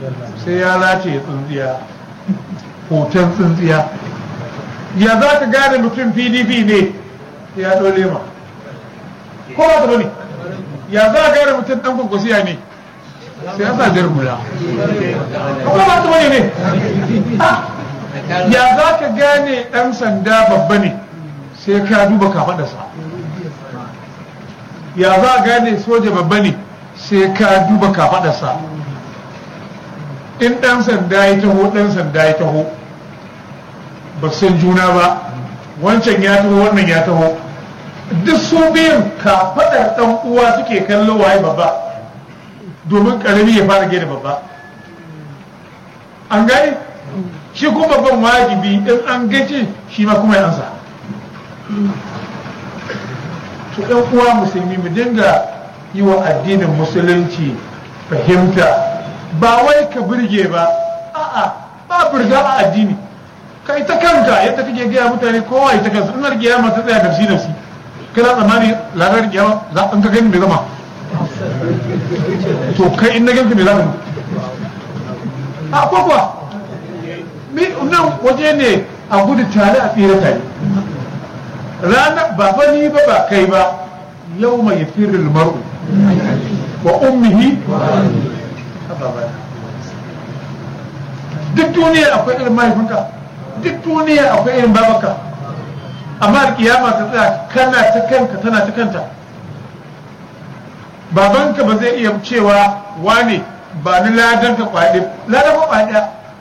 sai ya lace tsintsiya hoton tsintsiya ya za ka gane mutum pdp ne ya dole ma ko ba ta bane ya za ka gane mutum dan kwakwasiya ne sai ya sa jar hula ko ba ta bane ne ya za ka gane dan sanda babba ne sai ka duba kafadarsa ya za ka gane soja babba ne sai ka duba kafadarsa in dan sanda ya taho dan sanda ya taho ba san juna ba wancan ya taho wannan ya taho duk su biyun kafaɗar ɗan uwa suke kallo waye babba domin ƙarami ya fara gina babba an gani shi kuma babban wajibi in an gace shi ma kuma ya ansa to ɗan uwa musulmi mu dinga yi wa addinin musulunci fahimta ba wai ka burge ba a'a ba burga a addini kai ta kanka yadda kake gaya mutane kowa ya ta kansa in har kiyama ta tsaya nafsi nafsi kana tsammani lagar kiyama za an ka gani mai zama to kai in na ganka mai zama a kwakwa nan waje ne a gudu tare a tsira tare rana ba fa ni ba ba kai ba yau mai firin mar'u wa ummihi duk duniya akwai irin mahaifinka duk duniya akwai irin babaka amma da kiyama ta tsaya kana ta kanka tana ta kanta babanka ba zai iya cewa wane ba ni ladan ka kwaɗe ladan ka kwaɗe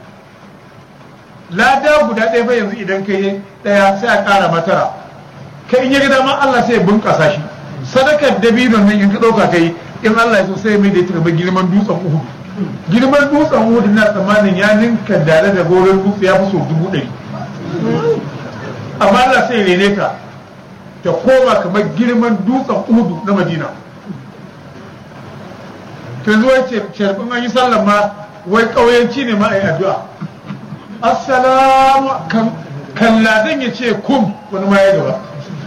lada guda ɗaya bai yanzu idan kai ɗaya sai a ƙara matara kai in ya ga dama Allah sai ya bunƙasa shi sadakar dabinon nan in ka ɗauka kai in Allah ya so sai mai da ita gaba girman dutsen Uhud girman dutsen Uhud na tsammanin ya ninka dare da goron dutse ya fi so dubu ɗari amma Allah sai rene ta ta koma kamar girman dutsen Uhud na Madina to yanzu wai sharbin an yi sallan ma wai ƙauyenci ne ma a yi addu'a assalamu kan ladan ya ce kum wani ma ya gaba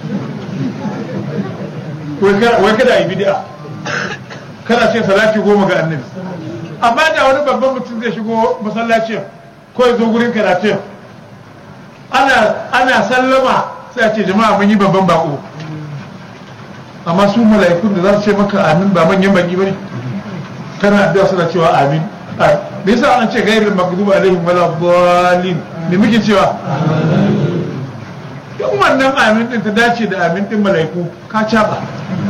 wai kada a yi bid'a kana ce salati goma ga annabi amma da wani babban mutum zai shigo masallacin ko ya zo gurin karatun ana ana sallama sai a ce jama'a mun yi babban bako amma su mala'ikun da za su ce maka amin ba manyan baki bane kana addu'a suna cewa amin me yasa an ce gairin maghdubi alaihim wala dhalin me muke cewa duk wannan amin din ta dace da amin din mala'iku ka caba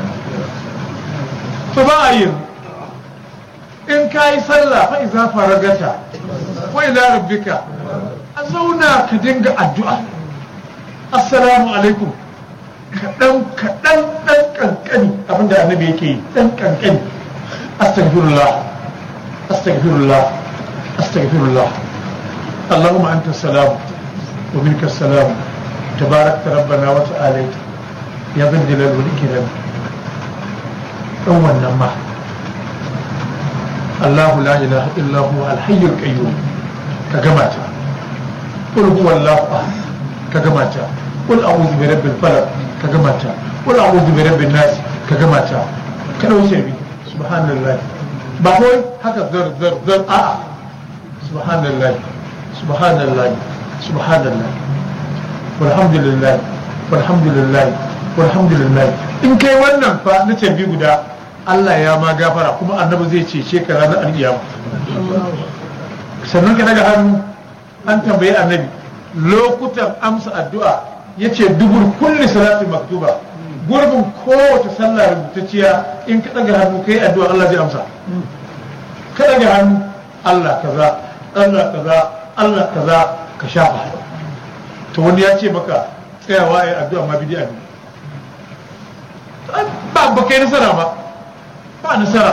to ba a yin in ka yi sallah fa iza faragata wa ila rabbika a zauna ka dinga addu'a assalamu alaikum kaɗan kaɗan ɗan ƙanƙani abinda annabi yake yi ɗan ƙanƙani astaghfirullah astaghfirullah astaghfirullah اللهم أنت السلام ومنك السلام تبارك ربنا وتعالى يا ذا الجلال والإكرام أول نما الله لا إله إلا هو الحي القيوم كجماعة قل هو الله أحد كجماعة قل أعوذ برب الفلق كجماعة قل أعوذ برب الناس كجماعة كانوا يسمي سبحان الله بقول هذا ذر ذر ذر آه سبحان الله سبحان الله سبحان الله والحمد لله والحمد لله والحمد لله in kai wannan fa na tambi guda Allah ya ma gafara kuma annabi zai cece ka ranar alkiyama sannan ka daga hannu an tambayi annabi lokutan amsa addu'a yace dubur kulli salati maktuba gurbin kowace sallah rubutacciya in ka daga hannu kai addu'a Allah zai amsa ka daga hannu Allah kaza Allah kaza Allah kaza ka shafa to wani ya ce maka tsayawa ya addu'a ma bid'a ne ba ba kai nasara ba ba nasara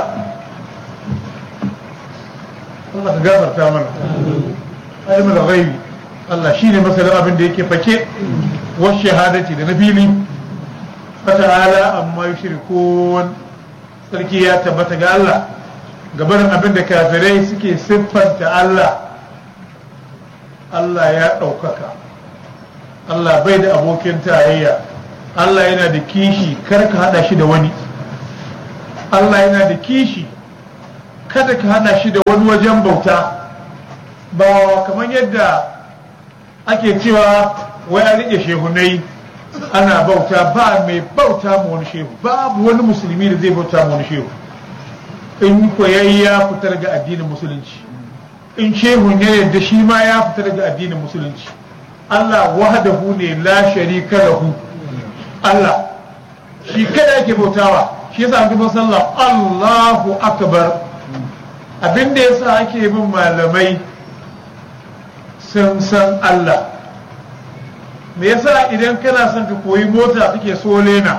Allah ka gafarta mana alimul ghaibi Allah shine masalan abin da yake fake wa shahadati da na fili fata'ala amma yushrikun sarki ya tabbata ga Allah gabanin abin da kafirai suke siffanta Allah Allah ya ɗaukaka Allah bai da abokin tarayya Allah yana da kishi kar ka hada shi da wani Allah yana da kishi kada ka hana shi da wani wajen bauta ba kamar yadda ake cewa wai an rike shehunai ana bauta ba mai bauta ma wani shehu babu wani musulmi da zai bauta ma wani shehu in koyayi ya fita daga addinin musulunci in shehun ya yadda shi ma ya fita daga addinin musulunci Allah wahdahu ne la sharika lahu Allah shi kada yake bautawa shi yasa an gaba sallah Allahu akbar abinda yasa ake bin malamai sun san Allah me yasa idan kana son ka koyi mota kake so lena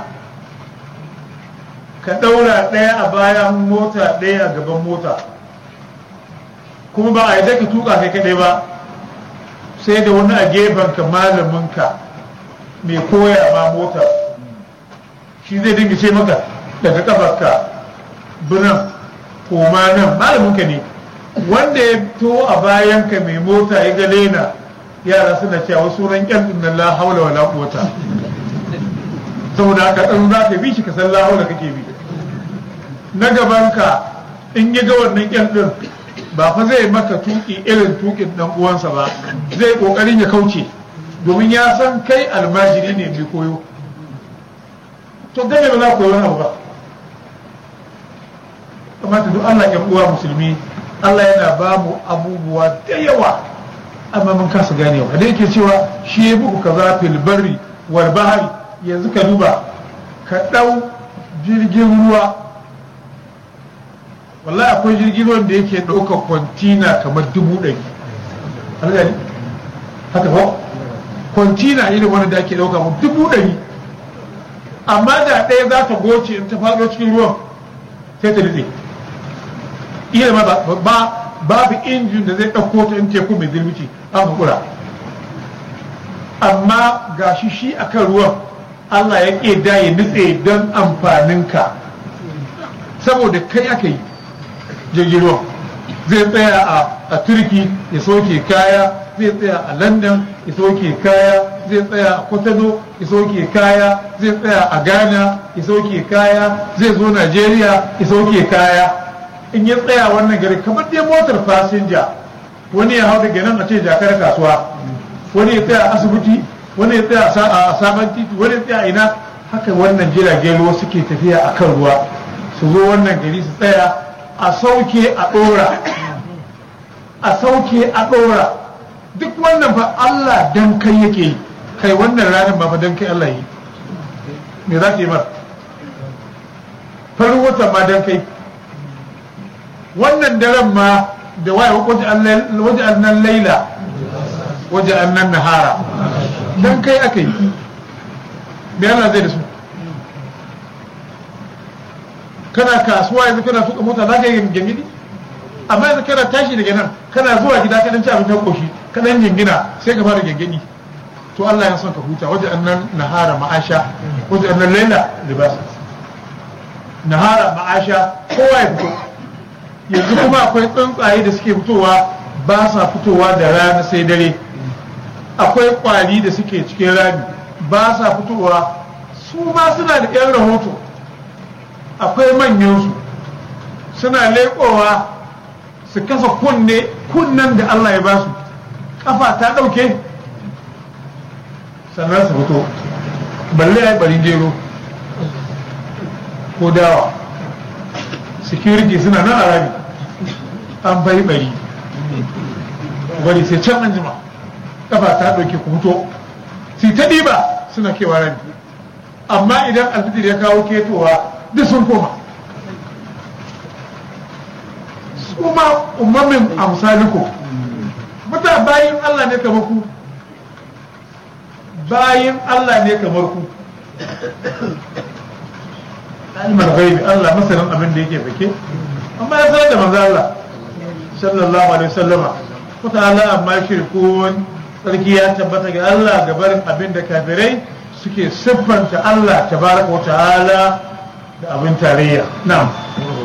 ka ɗaura ɗaya a bayan mota ɗaya a gaban mota kuma ba a yi ka tuka kai kaɗai ba sai da wani a gefen ka malaminka mai koya ma mota shi zai dinga ce maka daga kafarka binan koma nan malaminka ne wanda ya to a bayanka mai mota ya ga lena yara suna cewa sunan kyan din la haula wala quwata saboda haka in za ka bi shi ka san la haula kake bi na gabanka in ya ga wannan kyan din ba fa zai maka tuki irin tukin dan uwansa ba zai kokarin ya kauce domin ya san kai almajiri ne mai koyo to dame ba za ku yi wani abu ba kamata duk Allah ya uwa musulmi Allah yana ba mu abubuwa da yawa amma mun kasa ganewa da yake cewa shi ya buku kaza fil barri wal bahri yanzu ka duba ka dau jirgin ruwa wallahi akwai jirgin ruwan da yake ɗaukar kwantina kamar dubu ɗari algani haka ba kwantina irin wani da ake ɗauka mu dubu ɗari amma da ɗaya za ta goce in ta faɗo cikin ruwan sai ta nutse iya ma ba babu injin da zai ɗauko ta in teku mai zirmici an hakura amma ga shi shi akan ruwan Allah ya ƙeda ya nutse don amfaninka saboda kai aka yi jirgin ruwan zai tsaya a turki ya soke kaya zai tsaya a london ya soke kaya zai tsaya a kwatano ya soke kaya zai tsaya a ghana ya soke kaya zai zo najeriya ya soke kaya in ya tsaya wannan gari kamar dai motar fasinja wani ya hau daga nan a ce jakar kasuwa wani ya tsaya a asibiti wani ya tsaya a sabon titi wani ya tsaya ina haka wannan jiragen ruwa suke tafiya a kan ruwa su zo wannan gari su tsaya a sauke a ɗora a sauke a ɗora duk wannan fa Allah dan kai yake yi kai wannan ranar ba fa dan kai Allah yi me za ka yi mar farin wata ma dan kai wannan daren ma da waye waje annan laila waje annan nahara dan kai aka yi me Allah zai da su kana kasuwa yanzu kana tuka mota za ka yi gangini amma yanzu kana tashi daga nan kana zuwa gida ka dan ci abin koshi ka dan jingina sai ka fara gangini to Allah ya son ka huta waje annan nahara ma'asha waje annan laila libas nahara ma'asha kowa ya fito yanzu kuma akwai tsuntsaye da suke fitowa ba sa fitowa da rana sai dare akwai kwari da suke cikin rami ba sa fitowa su ma suna da yan rahoto akwai manyansu suna leƙowa su kasa kunne kunnen da Allah ya ba su kafa ta ɗauke sannan su fito balle ya bari gero ko dawa security suna nan a rami an bari bari bari sai can an jima kafa ta ɗauke ku fito sai ta ɗiba suna kewa rami amma idan alfitir ya kawo ketowa duk sun koma su ma umamin amsaliku muta bayin Allah ne kamar ku bayin Allah ne kamar ku ilmar gaibi Allah masanin abin da yake fake amma ya sanar da manzo Allah sallallahu alaihi wasallama kuta Allah amma shirkun sarki ya tabbata ga Allah ga barin abin da kafirai suke siffanta Allah tabaraka wa ta'ala da abin tarayya na'am